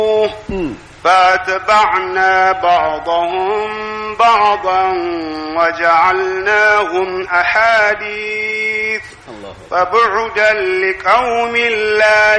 فاتبعنا بعضهم بعضا وجعلناهم أحاديث فبعدا لقوم لا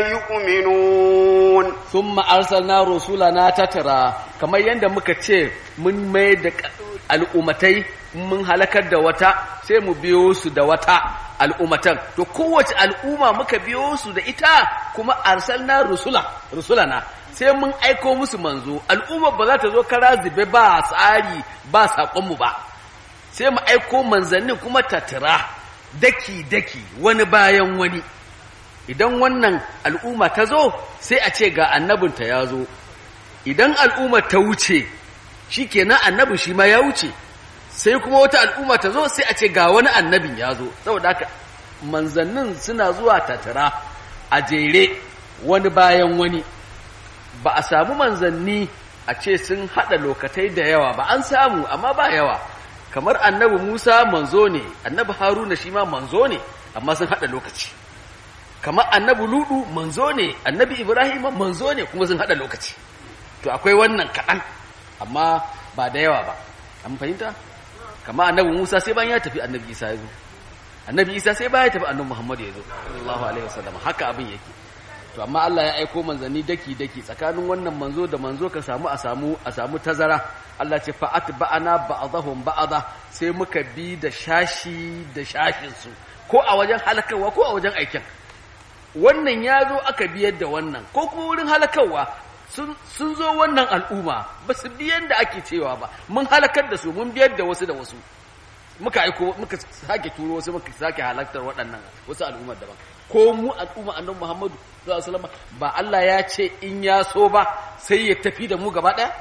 يؤمنون ثم أرسلنا رسولنا تترى كما يند muka ce mun mai da al'umatai mun halakar da wata sai mu biyo su da wata al'umatan to kowace al'umma muka biyo su da ita kuma arsalna rusula rusulana sai mun aiko musu manzo al'umma ba za ta zo kara zube ba tsari ba saƙonmu ba sai mu aiko manzannin kuma tattara daki-daki wani bayan wani idan wannan al'umma ta zo sai a ce ga annabinta ya zo idan al'umma ta wuce shi kenan annabin shi ma ya wuce sai kuma wata al'umma ta zo sai a ce ga wani annabin ya zo saboda haka manzannin suna zuwa tattara a jere wani bayan wani ba a samu manzanni a ce sun haɗa lokatai da yawa ba an samu amma ba yawa kamar annabi Musa manzo ne annabi Haruna shi ma manzo ne amma sun haɗa lokaci kamar annabi Ludu manzo ne annabi Ibrahim manzo ne kuma sun haɗa lokaci to akwai wannan kaɗan amma ba da yawa ba an fahimta kamar annabi Musa sai bayan ya tafi annabi Isa ya zo annabi Isa sai bayan ya tafi annabi Muhammad ya zo sallallahu alaihi wasallam haka abin yake to amma Allah ya aiko manzanni daki daki tsakanin wannan manzo da manzo ka samu a samu a samu tazara Allah ce fa atba'ana ba'dahum ba'da sai muka bi da shashi da shashin su ko a wajen halakarwa ko a wajen aikin wannan ya zo aka biyar da wannan ko kuma wurin halakarwa sun zo wannan al'umma ba su biyan da ake cewa ba mun halakar da su mun biyar da wasu da wasu muka aiko muka sake turo wasu muka sake halaktar waɗannan wasu al'ummar daban ko mu al'umma annabi Muhammadu sallallahu alaihi wasallam ba Allah ya ce in ya so ba sai ya tafi da mu gaba ɗaya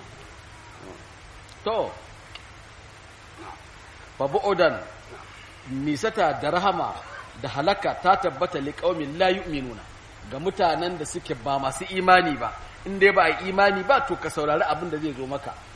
to fa bu'udan nisata da rahama da halaka ta tabbata liqaumin la yu'minuna ga mutanen da suke ba masu imani ba in dai ba imani ba to ka saurari abin da zai zo maka